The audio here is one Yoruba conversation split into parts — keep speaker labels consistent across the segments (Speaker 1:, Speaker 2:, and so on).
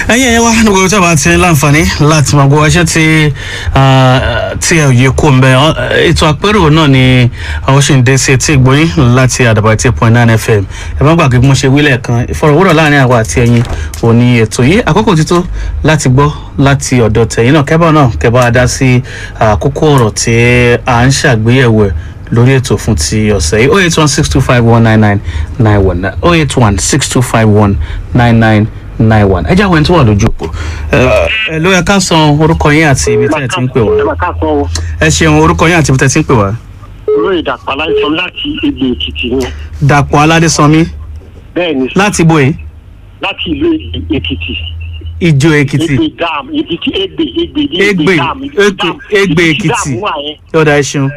Speaker 1: ẹ̀yin ẹ̀yẹ wa ní gbogbo tí a bá ti ní láǹfààní láti máa gbọ́ ẹṣẹ́ tí tí ẹ yẹ kó ń bẹ ètò àpérò náà ni àwọn ṣì ń dé sí etí ìgbóyìn láti àdàbà eight point nine fm ẹ má gbàgbé bí mo ṣe wílẹ̀ kan ìfọ̀rọ̀wérọ̀ láàrin àwa àti ẹ̀yin òní ètò yìí àkókò ti tó láti gbọ́ láti ọ̀dọ̀ tẹ̀yìn náà kẹ́bà náà kẹ́bà á dá sí àkókò ọ̀rọ̀ tí à ń ṣàgbéyẹ̀wò ẹ̀ lórí ètò fún ti ọ̀sẹ̀ yìí oh eight one six two five one nine nine nine one oh eight one six two five one nine nine nine one ẹ jáwé tó wà lójú òpó ẹ ló yẹ ká san orúkọ yín àti ibi tí ẹ ti ń pè wá
Speaker 2: ẹ máa ká sọ o
Speaker 1: ẹ ṣeun orúkọ yín àti ibi tí ẹ ti ń pè wá.
Speaker 2: olóyè dàpọ̀ aláìsàn láti egbò èkìtì yẹn
Speaker 1: dàpọ̀ aládésànmí
Speaker 2: bẹ́ẹ̀ ni
Speaker 1: láti bo yìí
Speaker 2: láti ìlú èkìtì
Speaker 1: ìjọ èkìtì
Speaker 2: egbe dam èkìtì egbe egbe ní
Speaker 1: Egbe,
Speaker 2: dam
Speaker 1: Egbe- Egbe Èkìtì.
Speaker 2: dam wà yẹn
Speaker 1: yọ̀dà ẹ ṣeun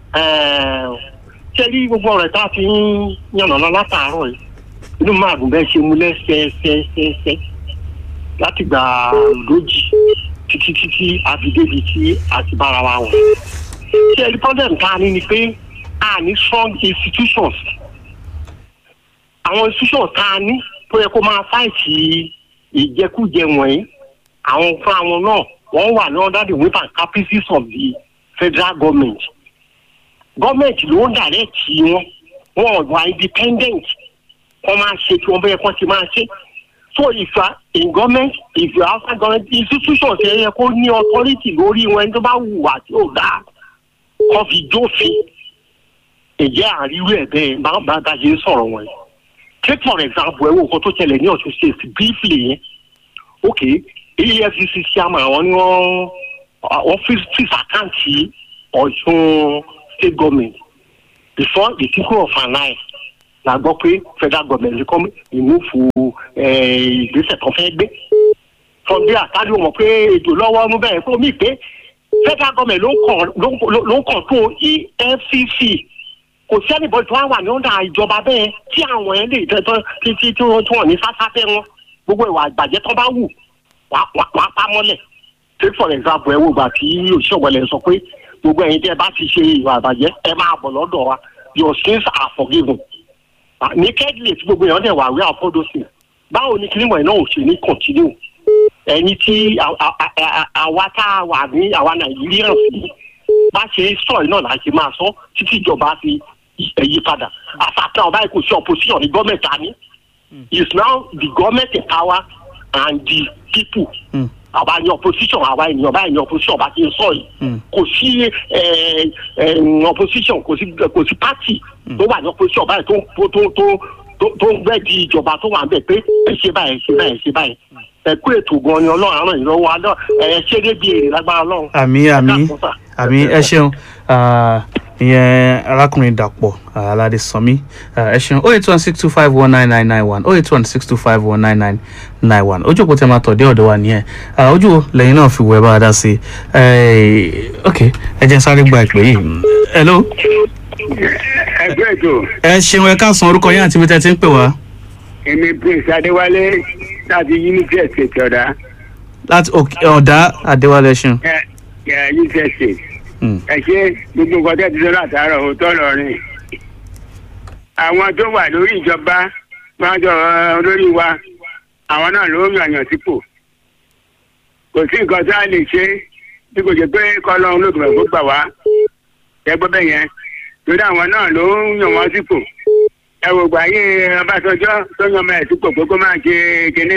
Speaker 2: ṣé rí gbogbo ọ̀rẹ́ tá a ti ń yànnàná látàárọ̀ yìí inú máa dùn bẹ́ẹ̀ ṣe mú lẹ́sẹẹsẹẹsẹ láti gbà lójì títí títí àbídébi tí a ti bára wa wọ̀. ṣé rí problem tá a ní ni pé a ní strong institutions àwọn institutions tá a ní tó yẹ kó máa fáìtì ìjẹkújẹ wọ̀nyí àwọn fún àwọn náà wọ́n wà ní under the whip and caprices of the federal government gọọmenti ló ń dàrẹ́tì wọn wọn ò wà independent wọn máa ṣe tí wọn bẹ́ẹ̀ kọ́ ti máa ṣe so if you are in government if you are outside government institutions ẹ yẹ kó ní authority lórí wọn ẹni tó bá wùwà tí ò dáa kọ́ fi jófin ìjẹ́ àríwú ẹ̀ bẹ́ẹ̀ bá bá bá ṣe ń sọ̀rọ̀ wọn yìí take for example ẹ wo nǹkan tó ṣẹlẹ̀ ní ọ̀ṣun state briefly yẹn ok efcc chairman àwọn ni wọ́n wọ́n fi àkáǹtì ọ̀ṣun state government before the tinkle of an eye la gbọ́ pé federal government lè kọ́ ìmúfu ìgbésẹ̀ kan fẹ́ gbé from there tálí wọn pé ètò lọ́wọ́ ọdún bẹ́ẹ̀ fún mi pé federal government ló ń kàn ló ń kàn tó efcc kò sí ẹnìbọn tó wá wà ní ọ̀dà ìjọba bẹ́ẹ̀ tí àwọn ẹ̀ lè tẹ́tọ́ títí tí wọ́n tí wọ́n ní sásáfẹ́ wọn gbogbo ìwà àgbàjẹ́ tó bá wù wàá pa mọ́lẹ̀ take for example ẹ wo ìgbà tí òṣìṣẹ́ ọ̀gbẹ́lẹ̀ sọ pé gbogbo ẹ̀yin tẹ́ ẹ bá ti ṣe ìwà àbàjẹ́ ẹ máa bọ̀ lọ́dọ̀ wa your sins are forgiven ní kẹ́dílẹ̀ tí gbogbo èèyàn dẹ̀ wà wí àfọ́dọ́sì báwo ni kílímọ̀ ẹ̀ náà ò ṣe ní continue ẹni tí àwa tá a wà ní àwa nàìjíríà sí bá ṣe sọ ẹ̀ náà là ṣe máa sọ títí ìjọba fi yí padà àfàtà ọba kò sí opposition ní gọ́ọ̀mẹ̀ntì àní is now the government in power and the people. Mm àwa ní opposition àwa ènìyàn báyìí ní opposition bá ti ń sọ yìí kò sí opposition kò sí kò sí party tó wà ní opposition báyìí tó tó tó tó ń gbẹ́ di ìjọba tó wà ń bẹ̀ pé ẹ ṣe báyìí ẹ ṣe báyìí ẹ ṣe báyìí ẹ kú ètò gan ni ọlọ́run àrùn ìlọ́wọ́ alọ́ ẹ ṣe débi èrè lágbára ọlọ́run.
Speaker 1: àmì àmì àmì ẹ ṣeun ìyẹn arákùnrin dàpọ̀ aládé sanmi ẹ ṣeun oh eight one six two five one nine nine nine one oh eight one six two five one nine nine nine one ojú òpó tẹ máa tọ̀ dé ọ̀dọ̀ wa nìyẹn ojú wo lẹ́yìn náà fi wọ ẹ bá a dá sí i ok ẹ jẹ́ sáré gba ìpè yìí hello.
Speaker 3: ẹgbẹ́ ètò
Speaker 1: ẹ ṣeun ẹ káàsán orúkọ yín àti ibi tẹ́ ti ń pè wá.
Speaker 3: èmi prince adéwálé láti unity estate ọ̀dà.
Speaker 1: láti ọ̀dà adéwálé ṣeun.
Speaker 3: ẹ ẹ unity estate ẹ ṣe gbogbo nǹkan tẹ́ ti sọ látàárọ̀ òótọ́ lọ́rin àwọn tó wà lórí ìjọba wọn jọ olórí wa àwọn náà ló yànyàn sípò kò sí nǹkan tá a lè ṣe bí kò jẹ́ pé kọ́lọ́run ló gbọ̀ngàn kó gbà wá ẹgbẹ́ bẹ́ẹ̀ yẹn torí àwọn náà ló ń yàn wọ́n sípò ẹ wò gbà yé ọbásanjọ́ tó yan ọmọ ẹ̀ sípò pé kó máa ṣe kínní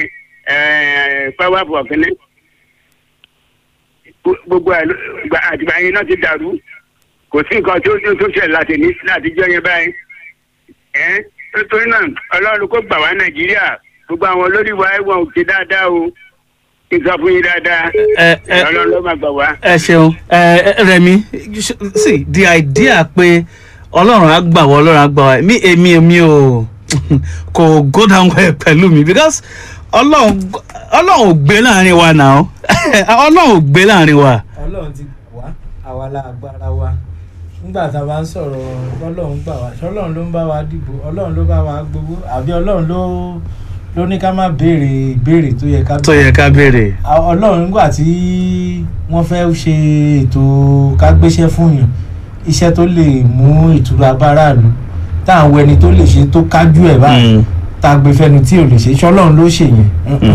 Speaker 3: power for kínní gbogbo àtìgbà yẹn náà ti dàrú kò sí nǹkan tó tó ṣẹlẹ̀ láti ní láti jọ yẹn báyìí ẹ nítorí náà ọlọ́run kó gbà wá nàìjíríà gbogbo àwọn olórí wa ẹ̀wọ̀n ò ṣe dáadáa o nǹkan fún yín dáadáa ọlọ́run ló máa gbà wá.
Speaker 1: ẹ ṣeun rẹmi see the idea pé ọlọ́run á gbà wá ọlọ́run á gbà wá mi èmi èmi ò kò go down well pẹ̀lú mi because ọlọ́run ọlọ́run ò gbé láàrin wa náà ọlọ́run ò gbé láàrin wa.
Speaker 4: ọlọ́run ti wá àwa la agbára wa nígbà tá a bá ń sọ̀rọ̀ ọlọ́run gbà wá ṣọlọ́run ló ń bá wa dìbò ọlọ́run ló bá wa gbowó àbí ọlọ́run ló ló ní ká má béèrè ìbéèrè tó yẹ ká
Speaker 1: tó yẹ ká béèrè.
Speaker 4: ọlọ́run nígbà tí wọ́n fẹ́ ṣe ètò ká gbéṣẹ́ fún yàn iṣẹ́ tó lè mú ìtura báráàlú táwọn ẹni tó lè ṣe tó kájú ẹ̀ báyìí tá a gbé fẹnu tí ò lè ṣe ṣọlọ́run ló ṣèyẹn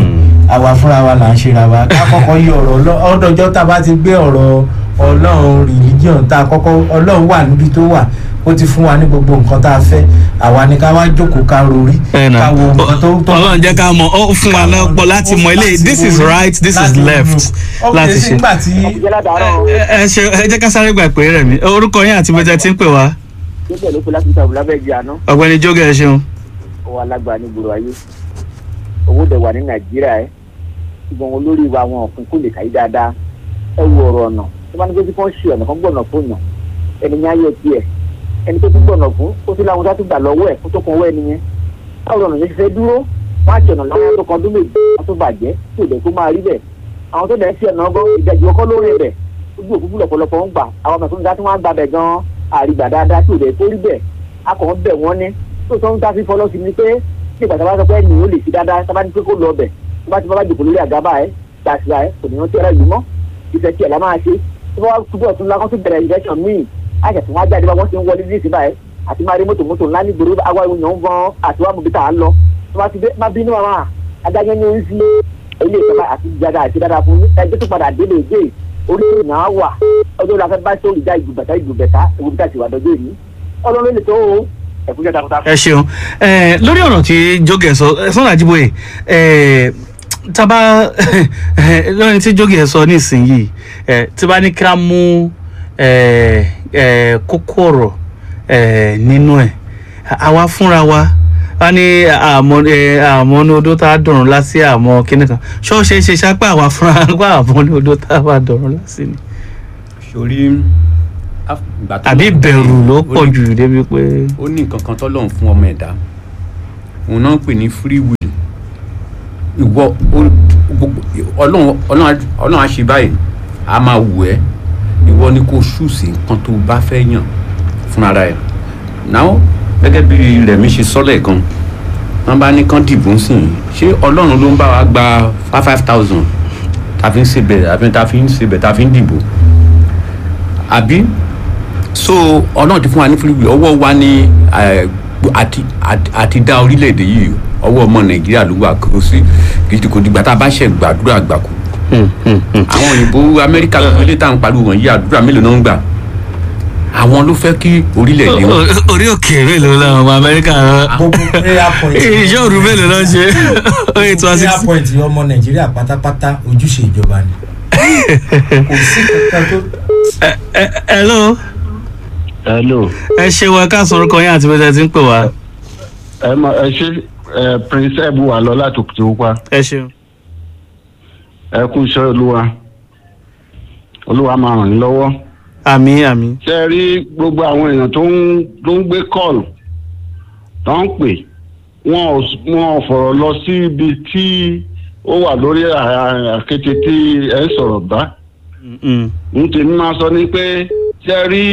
Speaker 4: àwa fúnra wa là ń ṣera wa ká kọ́kọ́ yí ọ̀rọ̀ Ọlọ́- ọdọjọ́ tá a bá ti gbé ọ̀rọ̀ ọlọ́run religion tá a kọ́kọ́ ọlọ́run wà níbi tó wà ó ti fún wa ní gbogbo nǹkan tá a fẹ́ àwa ni ká wá jókòó ká rorí
Speaker 1: ẹ nà
Speaker 4: ká wo nǹkan tó tó
Speaker 1: ọlọ́run jẹ́ ká mọ̀ ó fún wa lọ́pọ̀ láti mọ ilé this is right this is left láti ṣe.
Speaker 4: nígbà tí
Speaker 3: ìjẹ́ ládàárọ̀
Speaker 1: ẹ ẹ ṣe ẹ jẹ́ ká sáré gbà pé rẹ̀ mí orúkọ yín àti bẹ́tẹ̀ tí ń pè wá
Speaker 3: níbẹ̀ ló pe láti ìtàbù lábẹ́ ìjì àná
Speaker 1: ọ̀gbẹ́ni jóge ẹ ṣeun.
Speaker 3: owó alágbà ní gbòòrò ayé owó dẹ̀ wà ní nàìjíríà ẹ̀ ṣùgbọ́n wọn lórí wa wọn òfin kò lè kàyí dáadáa ẹ wo ọ̀rọ̀ ọ̀nà tó bá ní pé kí wọ́n ṣe ọ̀nà kan gbọ̀nà fún yàn ẹni yẹn ayé tiẹ̀ ẹni tó tún gbọ̀nà fún ó tún láwọn tó tún gbà lọ́wọ́ ẹ̀ kó tó kan owó ẹni yẹn báwo lọ́nà yẹn ṣe fẹ́ dúró wọ́n á ṣe ọ̀nà lọ́wọ́ tó kan ọdún méjì wọ́n tó bàjẹ́ tí ò dẹ̀ kó máa rí bẹ́ẹ̀ àwọn tó dẹ̀ ń ṣe ọ̀nà ọgọ́ ìdajì ọkọ́ lórí rẹ̀ ojú òkúkú lọ̀pọ̀lọpọ̀ ń gbà àwọn mẹ̀kúnnù dá tí wọ́n á gbà bẹ̀ gan-an àrígbà dáadáa tí ò dẹ̀ tó rí bẹ́ẹ̀ a kàn ń bẹ̀ wọ́n ní tó sọ ń ta fífọ́ lọ́sí ni pé nígbà tí a bá sọ pé ẹnì ó lè fi dáadáa tí a bá ní pé kó lọ bẹ̀ tí a bá ti bá bá jòkó lórí àgábà ẹ̀ gbàsíra ẹ̀ kò ní rántí ẹ̀rọ yìí mọ́ ìfẹ́ tí ẹ̀ la máa ṣe tí wọ́n túbọ̀ tún lákọ́ tún bẹ̀rẹ̀ ìfẹ́sàn míì àṣà tí wọ́n á jáde bá wọ́n ti ń wọlé ní ìsìn báyìí àti máa rí mọ́tò mọ́tò ńlá ní gbòòrò àwa èèyàn ń gan àti wàá mú bí tá a lọ tí wọ́n ti dé má bínú màmá adájọ́ ní orí sílé ilé ìjọba àti ìjàdá àti dáadáa fún ẹgbẹ́ tó padà délé ìgbé orí tó yàn á wà ọjọ́ la fẹ́ bá tó ìjà ìgbùbẹ̀tà ìgbùbẹ̀tà ewu bí tá a ti wà dọ́jọ́ yìí ọlọ́run lè tó o ẹ̀kúnjẹ́ takuntakun.
Speaker 1: ẹ ṣeun ẹ lórí ọ̀rọ̀ tí jóge sọ ẹ sọ́nà àjíbóyè ẹ tábà lórí tí jóge sọ nísìnyìí ẹ tí bá ní ká mú ẹ ẹ kókó ọ̀rọ̀ ẹ nínú ẹ àwa fúnra wa a ní àmọ́ ẹ àmọ́ ní odó tá a dọ̀rùn lásì àmọ́ kíní kan ṣọ́ọ̀ṣe ṣe ṣápá àwa fúnra wa àmọ́ ní odó tá a wà dọ̀rùn lásì ni
Speaker 5: sórí af- ìgbà tó
Speaker 1: àbí
Speaker 5: lọ́n-
Speaker 1: bẹ̀rù ló
Speaker 5: ó
Speaker 1: pọ̀
Speaker 5: ní-
Speaker 1: jù débi pé.
Speaker 5: ó ní nǹkan kan tọ́lọ́run fún ọmọ ẹ̀dá òun náà ń pè ní free will ìwọ ó- gbogbo- ọlọ́run ọlọ́run á- ọlọ́run á ṣe báyìí a máa wù ẹ́ ìwọ ni kò ṣùsì nǹkan tó bá fẹ́ yàn fúnra ẹ̀ náà gẹ́gẹ́ bí rẹ̀mí ṣe sọ́lẹ̀ kan wọ́n bá ní kán dìbò ń sìn ṣé ọlọ́run ló ń bá wa gba five five thousand tàfi ń ṣebẹ̀ àbí tàfi ń ṣebẹ̀ tàfi ń dìbò àbí so ọlọ́run ti fún wa ní free will ọwọ́ wa ní eh, àti àti- àti dá orílẹ̀-èdè yìí ọwọ́ ọmọ nàìjíríà ló wà kó sí kìí kò dìgbà tá a bá ṣe gbàdúrà àgbàkù àwọn òyìnbó amẹ́ríkà ilé tá à ń pariwo wọ̀nyí àdúrà mélòó náà ń gbà àwọn ló fẹ́ kí orílẹ̀-èdè wọn
Speaker 1: O- orí òkè mélòó làwọn ọmọ amẹ́ríkà rán
Speaker 4: gbogbo prayer point
Speaker 1: iṣẹ́ òru mélòó ló ń ṣe oye tí wọ́n
Speaker 4: prayer
Speaker 1: sì.
Speaker 4: point ọmọ nàìjíríà pátápátá ojúṣe ìjọba ni kò sí kankan tó
Speaker 1: hello
Speaker 6: hello
Speaker 1: ẹ ṣe wa ká sọ̀rọ̀ kan yín àti bẹ́tẹ̀ tí ń pè wá
Speaker 6: ẹ mọ ẹ ṣe ẹ prince ebu wà lọ láti òkùtì pupa
Speaker 1: ẹ ṣeun.
Speaker 6: ẹ kú iṣẹ́ olúwa olúwa máa ràn yín lọ́wọ́
Speaker 1: àmì àmì
Speaker 6: ṣe é rí gbogbo àwọn èèyàn tó ń tó ń gbé kọ́ọ̀lù tó ń pè wọn ò s- wọn ò fọ̀rọ̀ lọ sí ibi tí ó wà lórí à- àkété tí ẹ ń sọ̀rọ̀ bá
Speaker 1: Mm,
Speaker 6: n tèmi máa sọ ni pé ṣe é rí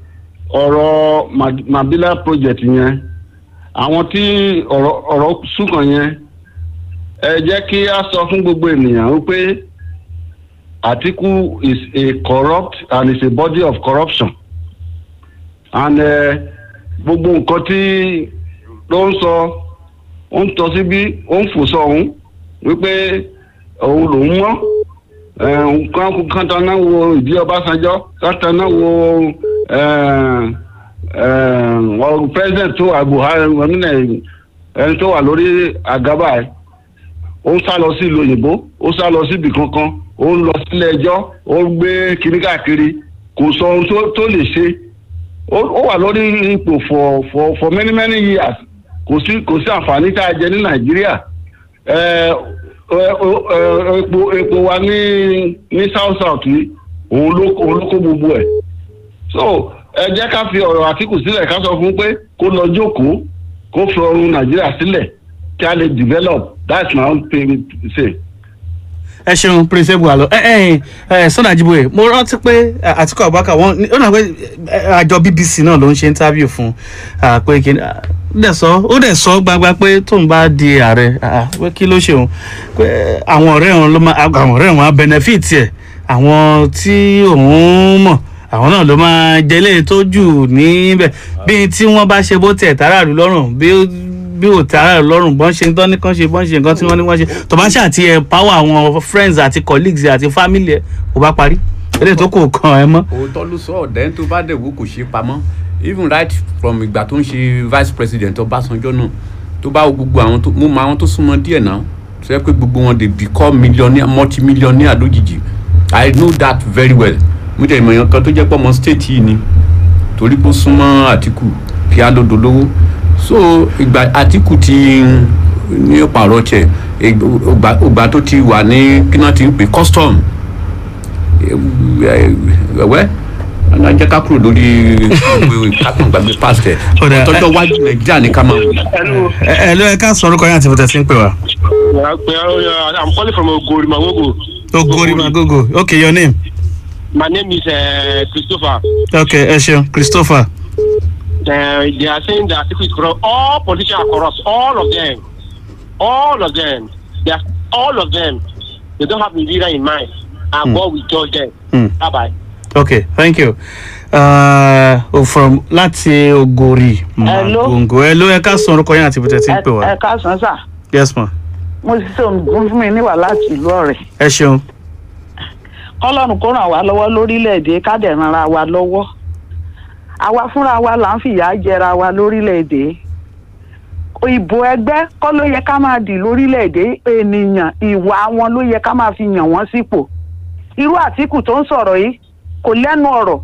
Speaker 6: ọ̀rọ̀ Ma- mabila project yẹn àwọn tí ọ̀rọ̀ ọ̀rọ̀ sùkàn yẹn ẹ jẹ́ kí a sọ fún gbogbo ènìyàn wípé Atiku is a corrupt and is a body of corruption and eh, gbogbo nǹkan tí ló ń sọ ó ń tọ́ síbí ó ń fò sọ́hún wípé òun lòún mọ́ nǹkan kan tán náà wo ìdí Ọbásanjọ́ kan tán náà wo ọ̀rọ̀ president tó wà Buhari ẹni ẹni tó wà lórí àgábà ẹ̀ ó ń sá lọ sí ìlú òyìnbó ó sá lọ síbi kankan ó ń lọ sílé ẹjọ́ ó ń gbé kiri káàkiri kò sọ ohun tó- tó lè ṣe ó ó wà lórí ipò for for for many many years kò sí kò sí àǹfààní tá a jẹ ní Nàìjíríà ẹ ẹ ẹ epo epo wa ní ní south south yìí òun ló òun ló kó gbogbo ẹ̀ so ẹ jẹ́ ká fi ọ̀rọ̀ Àtíkù sílẹ̀ ká sọ fún pé kó lọ jókòó kó fi ọrùn Nàìjíríà sílẹ̀ kí a lè develop that's my own thing to say.
Speaker 1: ẹ ṣeun prince ebu alo ẹ ẹ ẹ sọnà àjíbóyè mo rántí pé ẹ, Àtíkù Abubakar wọn ní- ó nà pé ẹ, àjọ BBC náà ló ń ṣe interview fún ah, pé kí ni ah, ó dẹ̀ sọ ó dẹ̀ sọ gbagba pé tóun bá di ààrẹ ah, pé kí ló ṣe òun pé àwọn ọ̀rẹ́ òun ló máa àwọn ọ̀rẹ́ òun á benefit ẹ̀ àwọn tí òun mọ̀ àwọn náà ló máa jẹlé tó jù níbẹ̀ bí tí wọ́n bá ṣe bó tiẹ̀ tààràlú lọ́rùn bí bí ò tẹ́ ara rẹ̀ lọ́rùn bọ́n ṣe ń tán ní kán ṣe bọ́n ṣe nǹkan tí wọ́n ní wọ́n ṣe tó bá ṣáà ti ẹ̀ power àwọn friends àti colleagues ẹ̀ àti family ẹ̀ kò bá parí eléyìí tó kò kàn ẹ́ mọ́.
Speaker 5: òótọ́ ló sọ ọ̀dẹ́ tó bá dẹ̀ wò kò ṣe pamọ́ even right from ìgbà tó ń ṣe vice president ọbásanjọ́ náà tó bá wo gbogbo àwọn tó mo mọ àwọn tó súnmọ́ díẹ̀ náà tó yẹ pé gbogbo wọn dey become millionaire multi millionaire lójijì i know that very well mo jẹ́ ìmọ̀yàn kan tó jẹ́ pọ̀ mọ́ state yìí ni torí pé ó súnmọ́ àtìkù kí á lódò lówó so ìgbà àtìkù ti ní pààrọ̀ tiẹ̀ ìgbà ìgbà tó ti wà ní kí náà ti ń pè custom wẹ́wẹ́ ọ̀nà jẹ́ ká kúrò lórí kákan gbàgbé past ẹ̀
Speaker 1: Ó dà,
Speaker 5: tọ́jọ́ wájú nàìjíríà ní ká máa wò.
Speaker 2: Hello.
Speaker 1: ẹ ẹ ló ẹ ká sọ orúkọ yín àti bùtẹ̀ sí ń pè wá.
Speaker 2: Yeah, yeah, I'm calling from Ogori Magogo.
Speaker 1: ogori magogo okay your name.
Speaker 2: My name is uh, Christopher.
Speaker 1: okay ẹ ṣeun christopher.
Speaker 2: Uh, they are saying that Atiku is corrupt. All politicians are corrupt. All of them. All of them. They are, all of them. They don't have Nigeria in mind. And God will judge them.
Speaker 1: Hmm.
Speaker 2: Bye bye.
Speaker 1: okay thank you. Uh, from láti ogori
Speaker 7: Hello.
Speaker 1: magogo ẹ ló ẹ ká sọ orúkọ yín àti bùtẹ̀ sí ń pè
Speaker 7: ẹ
Speaker 1: wá.
Speaker 7: káàsán sà
Speaker 1: yes ma
Speaker 7: mo ti ṣe ògùn fún mi níwà láti ìlú ọ̀rẹ́
Speaker 1: ẹ ṣeun.
Speaker 7: kọ́lọ́run kó ràn wá lọ́wọ́ lórílẹ̀‐èdè ká dẹ̀ ran ara wa lọ́wọ́ àwa fúnra wa là ń fìyà jẹra wa lórílẹ̀‐èdè ìbò ẹgbẹ́ kọ́ ló yẹ ká máa dì lórílẹ̀‐èdè ènìyàn ìwà wọn ló yẹ ká máa fi yàn wọ́n sípò irú àtìkù tó ń sọ̀rọ̀ yìí kò lẹ́nu ọ̀rọ̀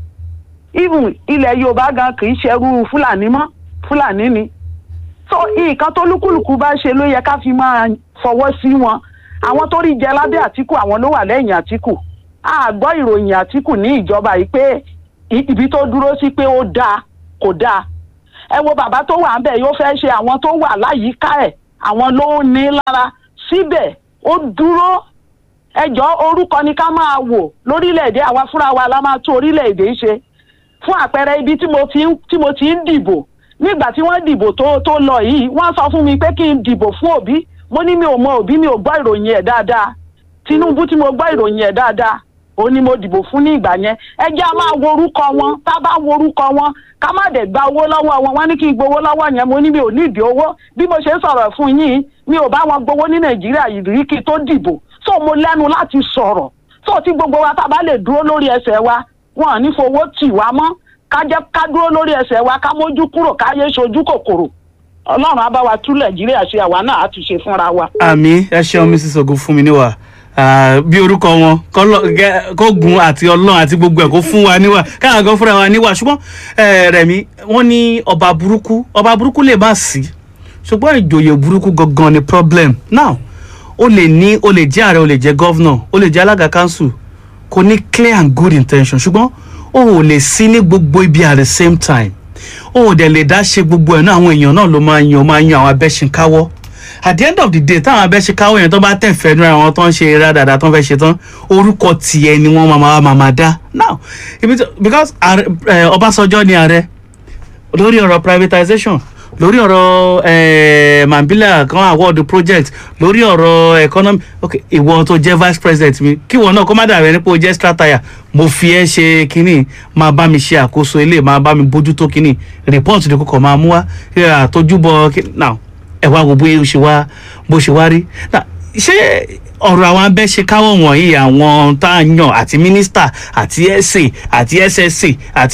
Speaker 7: even ilẹ̀ yorùbá gan kì í ṣerú fúlàní mọ́ fúlàní ni so nǹkan tó lúkúlùkù bá ṣe ló yẹ ká fi máa fọwọ́ sí wọn àwọn tó rí jẹ lábẹ́ àtìkù àwọn ló wà lẹ́yìn àtìkù a gbọ́ ìròyìn àtìkù ní ìjọba yìí pé i- ibi tó dúró sí pé ó dáa kò dáa ẹ wo bàbá tó wà ń bẹ̀ yóò fẹ́ ṣe àwọn tó wà láyìíká ẹ̀ àwọn ló ń ní lára síbẹ̀ ó dúró ẹjọ́ orúkọ ni ká máa wò lórílẹ̀‐èdè àwa fúnra wa la máa tún orílẹ̀‐èdè ṣe fún àpẹẹrẹ ibi tí mo ti ń tí mo ti ń dìbò nígbà tí wọ́n dìbò tó tó lọ yìí wọ́n sọ fún mi pé kí n dìbò fún òbí mo ní mi ò mọ òbí mi ò gbọ́ ìròyìn ẹ̀ dáadáa tinubu tí mo gbọ́ ìròyìn ẹ̀ dáadáa òun ni mo dìbò fún ní ìgbà yẹn ẹ jẹ́ a máa wo orúkọ wọn tá a bá wo orúkọ wọn ká má dẹ̀ gba owó lọ́wọ́ wọn wọ́n ní kí n gbowó lọ́wọ́ yẹn mo ní mi ò ní ìdí owó bí mo ṣe ń sọ̀rọ̀ fún yín mi ò bá wọn gbowó ní nàìjíríà yìí rí kí n tó dìbò so mo lẹ́nu láti sọ̀rọ̀ so tí gbogbo wa tá a bá lè dúró lórí ẹsẹ̀ wa wọn ò ní fowó tì wá mọ́ ká jẹ́ ká dúró lórí ẹsẹ̀ wa ká mójú kúrò ká yé ṣojú kòkòrò ọlọ́run á bá wa tú nàìjíríà ṣe àwa náà á tún ṣe fúnra wa.
Speaker 1: àmì ẹ ṣeun mrs ogun fún mi níwà Ah, bí orúkọ wọn kọ́lọ́- gẹ́- kó gun àti ọlọ́run àti gbogbo ẹ̀ kó fún wa níwà káwọn kan fúnra wa níwà ṣùgbọ́n eh, rẹ̀mí wọ́n ní ọba burúkú ọba burúkú lè má sí ṣùgbọ́n ìjòyè burúkú gangan ni problem now o lè ní o lè jẹ́ ààrẹ o lè jẹ́ gọ́vnọ̀ o lè jẹ́ alága council kò ní clear and good intention ṣùgbọ́n o ò lè sí ní gbogbo ibi at the same time o ò dẹ̀ lè dá ṣe gbogbo ẹ̀ náà àwọn èèyàn náà ló máa yan máa yan àwọn abẹ́ṣinkáwọ́ at the end of the day táwọn abẹ́ṣinkáwọ́ yẹn tó bá tẹ̀ fẹ́ nu àwọn tó ń ṣe rádàdà tó ń fẹ́ ṣe tán orúkọ tiẹ̀ ni wọ́n máa máa máa máa dá now ibi tó because ààrẹ- eh, ọbásanjọ́ ni ààrẹ lórí ọ̀rọ̀ privatization lórí ọ̀rọ̀ eh, mambila kan award project lórí ọ̀rọ̀ economy ok ìwọ tó jẹ́ vice president mi kí ìwọ náà kó má dàbẹ̀ nípò jẹ́ strataya mo fi ẹ́ ṣe kínní máa bá mi ṣe àkóso ilé máa bá mi bójútó kínní report ni kò máa mú wá kí àtọ́júbọ kí- now ẹ wá wo bóyá ó ṣe wá bó ṣe wá rí Now, ṣé ọ̀rọ̀ àwọn abẹ́ṣekáwọ̀ wọ̀nyí àwọn tá a yàn àti mínísítà àti ẹ̀sẹ̀ àti ẹ̀sẹ̀sẹ̀ àti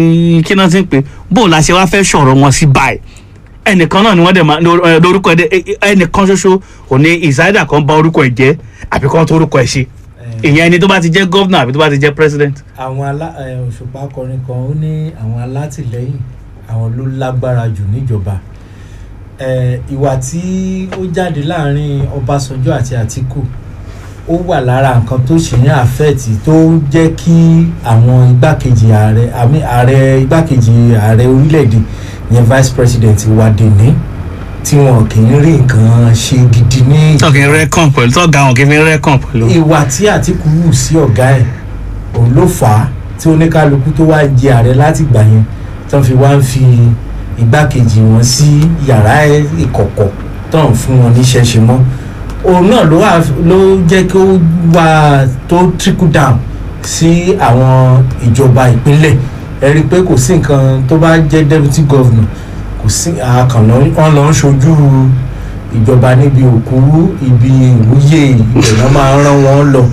Speaker 1: kí náà ti ń pè bó la ṣe wá fẹ́ sọ̀rọ̀ wọn sí báyìí ẹnìkan náà ni wọ́n dẹ̀ máa ló- ẹ, lórúkọ ẹ̀ dẹ̀- ẹnìkan ṣoṣo kò ní ìsáyédà kan bá orúkọ ẹ̀ jẹ́ àbí kan tó orúkọ ẹ̀ ṣe ìyẹn ẹni tó bá ti jẹ́ gọ́vnà àbí tó bá ti jẹ́ president.
Speaker 4: àwọn alá ẹ, òṣùpá kọrin kan ó ní àwọn alátìlẹyìn àwọn ló lágbára jù níjọba ẹ, ìwà tí ó jáde láàrin ọbásanjọ́ àti àtìkù ó wà lára nǹkan tó ṣì ń àfẹ́ẹ̀tì tó jẹ́ kí àwọn igbákejì ààrẹ àmì ààrẹ igbákejì ààrẹ orílẹ̀-èdè yẹn vice president wa dèní tí wọn kì í rí nǹkan ṣe gidi ní
Speaker 1: tọ́kì rẹ́kàn pẹ̀lú tọ́gà wọn kì í fi rẹ́kàn pẹ̀lú.
Speaker 4: ìwà tí àtìkù wù sí ọ̀gá ẹ̀ òun ló fà á tí oníkálukú tó wá jẹ ààrẹ láti gbà yẹn tó fi wá ń fi igbákejì wọn sí yàrá ìkọ̀kọ̀ tó ń fún wọn níṣẹ́ ṣe mọ́ òun náà ló wà ló jẹ́ kí ó wà tó trickle down sí àwọn ìjọba ìpínlẹ̀ ẹ rí i pé kò sí nǹkan tó bá jẹ́ deputy governor kò sí àkànlọ́ wọn lọ ń ṣojú ìjọba níbi òkú ibi ìwúyè ibẹ̀ náà máa ń rán wọn lọ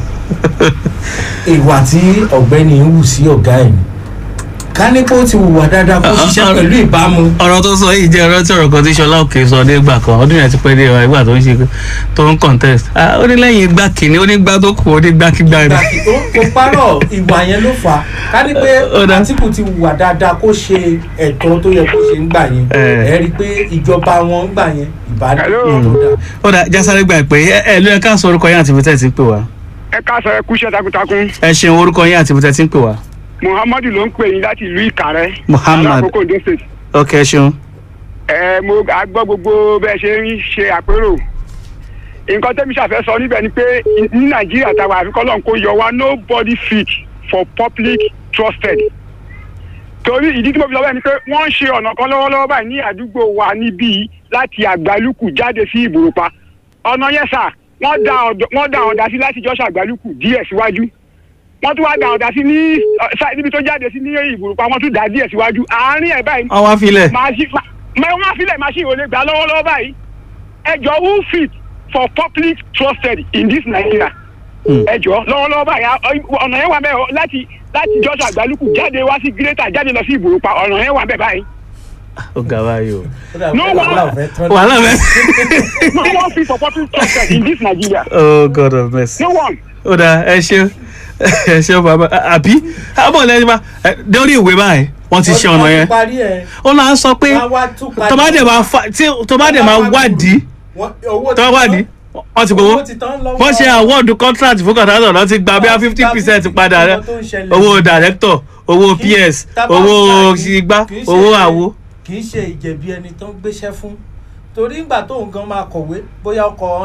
Speaker 4: ìwà tí ọ̀gbẹ́ni ń wù sí ọ̀gá ẹ̀ ni ká ní kó ti hùwà dáadáa kó ṣiṣẹ́ pẹ̀lú ìbámu
Speaker 1: ọ̀rọ̀ tó sọ yìí jẹ́ ọ̀rọ̀ tí ọ̀rọ̀ kan tí Ṣọlá Òkè sọ nígbà kan ọdún yẹn ti pẹ́ dé wa ìgbà tó ń ṣe tó ń contest Ah, ó ní lẹ́yìn igbá kìíní ó ní igbá tó kù ó ní igbá kígbá rẹ̀.
Speaker 4: Ìgbà tí- ó kò parọ́ ìwà yẹn ló fà á ká ní pé
Speaker 1: Ó dá.
Speaker 4: Àtíkù ti hùwà dáadáa kó ṣe ẹ̀tọ́ tó yẹ kó ṣe ń gbà yẹn
Speaker 1: Eh.
Speaker 4: ẹ rí i pé ìjọba wọn ń gbà yẹn ìbádọ́
Speaker 3: Hello.
Speaker 4: tó dáa.
Speaker 1: ó dà jásáré gbà pé ẹ ẹ ló yẹ ká sọ orúkọ yín àti ibi tẹ́ ẹ ti ń pè wá
Speaker 3: ẹ káàsán ẹ kúṣẹ́ takuntakun
Speaker 1: ẹ ṣeun orúkọ yín àti ibi tẹ́ ẹ ti ń pè wá
Speaker 3: muhammadu ló ń pè yín láti ìlú ìkàrẹ́
Speaker 1: Muhammad.
Speaker 3: alákòókò ondo state.
Speaker 1: ok ẹ ṣeun
Speaker 3: ẹ mo a gbọ́ gbogbo bẹ́ẹ̀ ṣe ń ṣe àpérò nǹkan tẹ́mi ṣàfẹ́ sọ níbẹ̀ ni pé ní nàìjíríà táwa àfikọ́ lọ́n kó yọ wá nobody fit for public trusted torí ìdí tí mo fi lọ bẹ́ẹ̀ ni pé wọ́n ń ṣe ọ̀nà kan lọ́wọ́lọ́wọ́ báyìí ní àdúgbò wa níbí láti àgbálùkù jáde sí ìbòròpá ọ̀nà yẹn sà wọ́n da ọ̀dọ̀- wọ́n da ọ̀dà sí láti jọ́sọ̀ àgbálùkù díẹ̀ síwájú wọ́n tún wá da ọ̀dà sí ní ọ̀, sá- níbi tó jáde sí ní ìbòròpá wọ́n tún dà díẹ̀ síwájú àárín ẹ̀ báyìí
Speaker 1: àwọn afilẹ̀
Speaker 3: machine ma ma wọ́n filẹ̀ machine ò lè gbà lọ́wọ́lọ́wọ́ báyìí ẹjọ́ who fit for public trusted in this Nigeria
Speaker 1: Hmm.
Speaker 3: ẹjọ́ lọ́wọ́lọ́wọ́ báyìí a- ọ̀nà yẹn wà bẹ́ẹ̀ o, láti láti jọ́sọ̀ àgbálùkù jáde wá sí greater jáde lọ sí ìbòròpá ọ̀nà yẹn wà bẹ́ẹ̀ báyìí
Speaker 1: ó ga báyìí o
Speaker 4: Ó dà
Speaker 3: No
Speaker 4: pé
Speaker 3: one-
Speaker 4: wàhálà ò fẹ́ tán.
Speaker 1: wàhálà bẹ́ẹ̀
Speaker 3: no one fit for public trusted in this Nigeria
Speaker 1: oh god of mercy
Speaker 3: no one
Speaker 1: ó dà ẹ ṣeun ẹ ṣeun bàbá àbí àbọ̀ lẹ́yìn bá ẹ, lórí ìwé báyìí wọ́n ti ṣe ọ̀nà
Speaker 4: Wọ́n
Speaker 1: yẹn
Speaker 4: ti parí ẹ̀
Speaker 1: ó náà sọ pé
Speaker 4: wọ́n á wá tún parí.
Speaker 1: tó bá dẹ̀ máa fa tí tó bá dẹ̀ máa wádìí
Speaker 4: Wọ́n- owó
Speaker 1: tó
Speaker 4: ti
Speaker 1: bá wádìí wọ́n ti gbowó
Speaker 4: owó ti tán lọ́wọ́
Speaker 1: wọ́n ṣe awọ́ọ̀dù contract fún kọ̀tàtọ̀ lọ́ ti gba bí i
Speaker 4: Wọ́n ti
Speaker 1: fifty
Speaker 4: gba
Speaker 1: percent
Speaker 4: 50%
Speaker 1: padà rẹ
Speaker 4: tó ń ṣẹlẹ̀.
Speaker 1: owó director owó
Speaker 4: Kì í-
Speaker 1: ps
Speaker 4: tá bá
Speaker 1: owó
Speaker 4: gbà kì í-
Speaker 1: igbá
Speaker 4: kì í ṣe-
Speaker 1: owó àwo.
Speaker 4: kì í ṣe ìjẹ̀bi ẹni tó ń gbéṣẹ́ fún torí ìgbà tóun gan máa kọ̀wé bóyá ọkọ̀